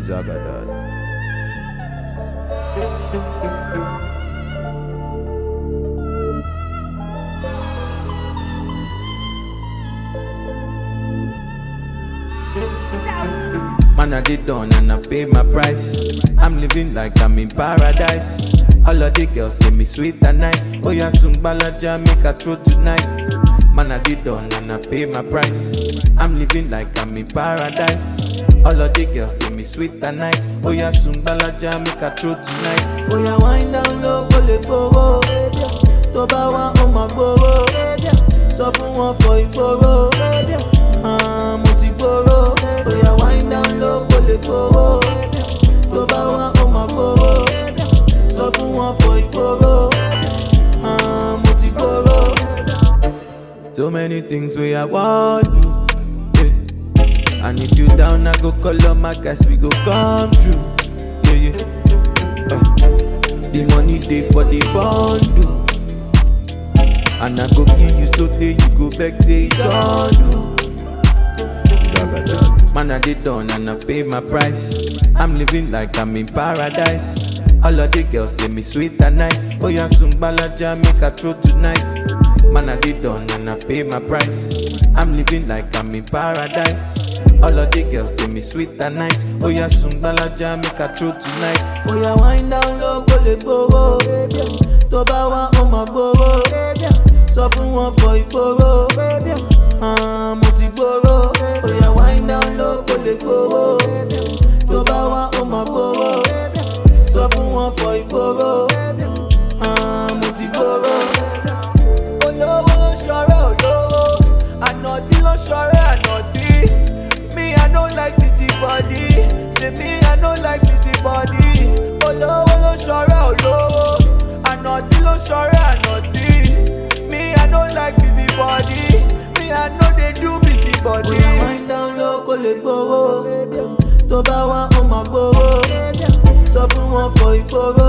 Zagadad. Man, I did done and I pay my price. I'm living like I'm in paradise. All of the girls say me sweet and nice. Oh yeah, soon balaja make a throw tonight. Man, I did done and I pay my price. I'm living like I'm in paradise. All of the girls say me sweet and nice. Oh yeah, soon balaja make a throw tonight. Oya wind down low kó lè gbowó. Tó bá wá ó máa gbowó. Sọ fún wọn fọ ìgboro. Ah, Mo ti gboro. Oya wind down low kó lè gbowó. Tó bá wá ó máa gbowó. Sọ fún wọn fọ ìgboro. Ah, Mo ti gboro. So many things we I want do. Yeah. And if you down, I go call on my guys, we go come true. Yeah, yeah. Uh, the money day for the bundle. And I go give you so day you go back say it don't do. Man, I did done and I pay my price. I'm living like I'm in paradise. All of the girls say me sweet and nice. Oh yeah, soon balaja make a throw tonight. Man, I did done and I pay my price. I'm living like I'm in paradise. All of the girls say me sweet and nice. Oh yeah, soon balaja make a throw tonight. Oya wind down low kó lè gbowó. Tó bá wá ó máa gbowó. Sọ fún wọn fọ ìgboro. Ah, Mo ti gboro. Oya wind down low kó lè gbowó. Tó bá wá ó máa gbowó. Sọ fún wọn fọ ìgboro. Ah, Mo ti gboro. Olówó ló ṣọ̀rẹ́ olówó. Ànàtí ló ṣọ̀rẹ́ ànàtí. Me, I no like busy body. Say me, I no like busy body. Olówó ló ṣọ̀rẹ́ olówó. Ànàtí ló ṣọ̀rẹ́ ànàtí. Me, I no like busy body. Me, I no dey do busy body. Oya wind down low kó lè gbowó. Tó bá wá ó máa gbowó. Sọ fún wọn fọ ìgboro.